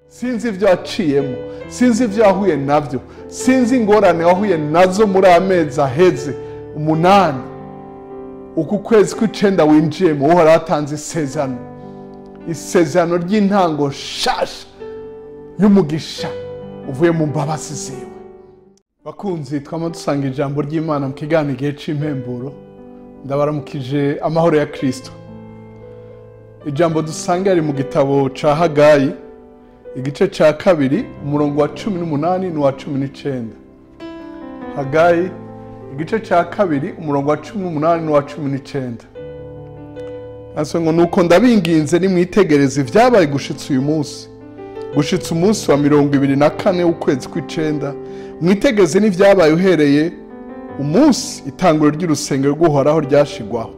sinzi ibyo waciyemo sinzi ibyo wahuye nabyo sinzi ingorane wahuye nazo muri amezi aheze umunani uku kwezi kw'icenda winjiyemo uhora watanze isezerano isezerano ry'intango nshasha y'umugisha uvuye mu mbabazi ziwe bakunzi twama dusanga ijambo ry'imana mu kiganiro igihe cy'impemburo ndabaramukije amahoro ya kirisito ijambo dusanga riri mu gitabo ca hagayi igice cya kabiri umurongo wa cumi n'umunani n'uwa cumi n'icenda hagayi igice cya kabiri umurongo wa cumi n'umunani n'uwa cumi n'icenda Handitswe ngo nuko ndabinginze nimwitegereze ibyabaye gushitsa uyu munsi gushitsa umunsi wa mirongo ibiri na kane w'ukwezi kw'icenda mwitegereze n'ibyabaye uhereye umunsi itanguro ry'urusengero rw'uhoraho ryashigwaho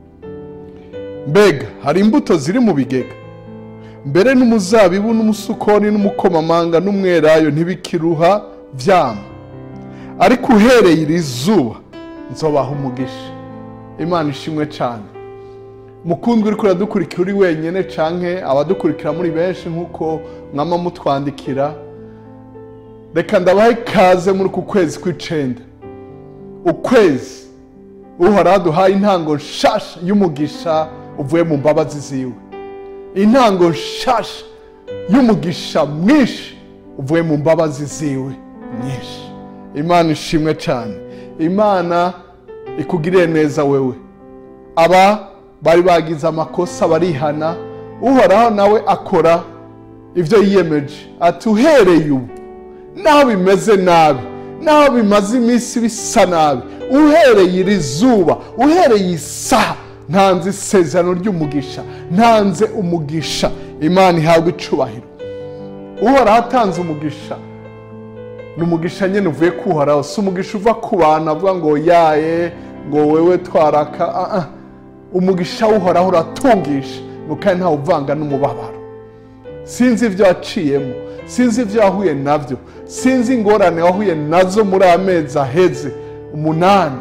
mbega hari imbuto ziri mu bigega mbere n'umuzabibu n'umusukoni n'umukomamanga n'umwelayo ntibikiruha vyama ariko uhereye iri zuba nzobaha umugisha imana ishimwe cyane mukundwa uriko uradukurikira uri wenyene canke abadukurikira muri benshi nk'uko mwama mutwandikira reka ndabahe ikaze muri uku kwezi kw'icenda ukwezi uhoraho aduhaye intango nshasha y'umugisha uvuye mu mbabazi ziwe intango nshasha y'umugisha mwinshi uvuye mu mbabazi ziwe nyinshi imana ishimwe cyane imana ikugiriye neza wewe aba bari bagize amakosa barihana uhoraho nawe akora ibyo yiyemeje ati uhereye ubu naho bimeze nabi naho bimaze iminsi bisa nabi uhereye iri zuba uhereye isaha ntanze isezerano ry'umugisha ntanze umugisha imana ihabwa icubahiro uhoraho atanze umugisha ni umugisha nyine uvuye kuhoraho si umugisha uva ku bantu avuga ngo yaye ngo wewe twaraka ah, ah. umugisha w'uhoraho uratungisha ngo kandi ntawe uvanga n'umubabaro sinzi ibyo waciyemo sinzi ibyo wahuye nabyo sinzi ingorane wahuye nazo muri amezi aheze umunani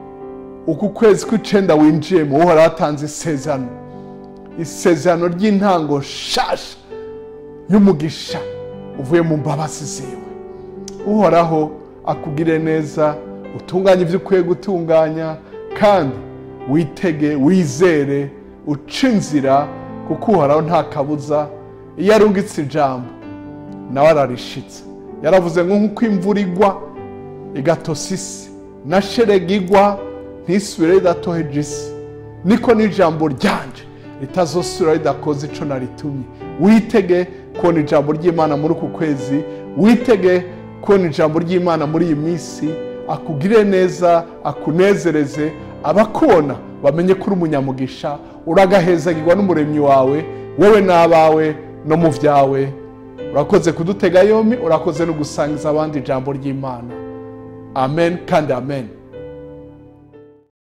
uku kwezi kw'icenda winjiyemo uhora watanze isezerano isezerano ry'intango nshasha y'umugisha uvuye mu mbabazi ziwe uhoraho akugire neza utunganye ibyo ukwiye gutunganya kandi witege wizere uca inzira kuko uhoraho nta kabuza iyo arungitse ijambo nawe ararishitse yaravuze ngo nk'uko imvura igwa igatosa isi na sherega igwa ntisubire ridatoheje isi niko n'ijambo ryanje ritazosubira ridakoze ico naritumye witege kubona ijambo ry'imana muri uku kwezi witege kubona ijambo ry'imana muri iyi minsi akugire neza akunezereze abakubona bamenye ko uri umunyamugisha uragahezagirwa n'umuremyi wawe wowe n'abawe no mu byawe urakoze kudutega yombi urakoze no gusangiza abandi ijambo ry'imana amen kandi amen